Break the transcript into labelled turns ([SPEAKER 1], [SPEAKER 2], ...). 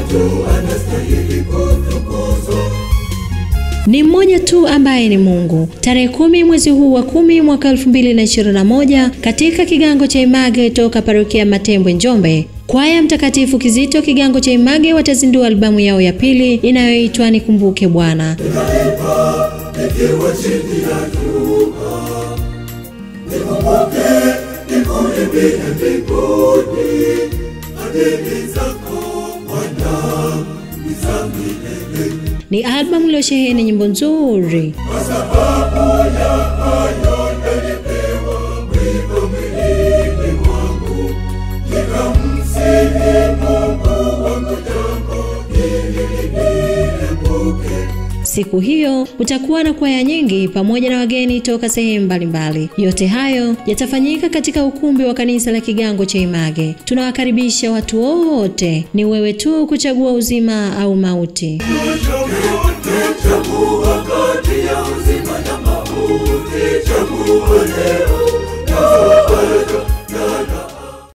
[SPEAKER 1] Ni mmoja tu ambaye ni Mungu. Tarehe kumi mwezi huu wa kumi mwaka elfu mbili na ishirini na moja katika kigango cha Image toka parokia Matembwe Njombe, kwaya Mtakatifu Kizito kigango cha Image watazindua albamu yao ya pili inayoitwa Nikumbuke Bwana.
[SPEAKER 2] nikiwa chini ya jua, nikumbuke nikuimbie mbinguni, hadithi zako Bwana ni za milele.
[SPEAKER 1] Ni albamu iliyosheheni nyimbo nzuri.
[SPEAKER 2] Kwa sababu ya hayo nilipewa wimbo mwilini mwangu, nikamsihi Mungu wangu jambo hili liniepuke.
[SPEAKER 1] Siku hiyo kutakuwa na kwaya nyingi pamoja na wageni toka sehemu mbalimbali. Yote hayo yatafanyika katika ukumbi wa kanisa la Kigango cha Image. Tunawakaribisha watu wote, ni wewe tu kuchagua uzima au mauti.
[SPEAKER 2] Chagua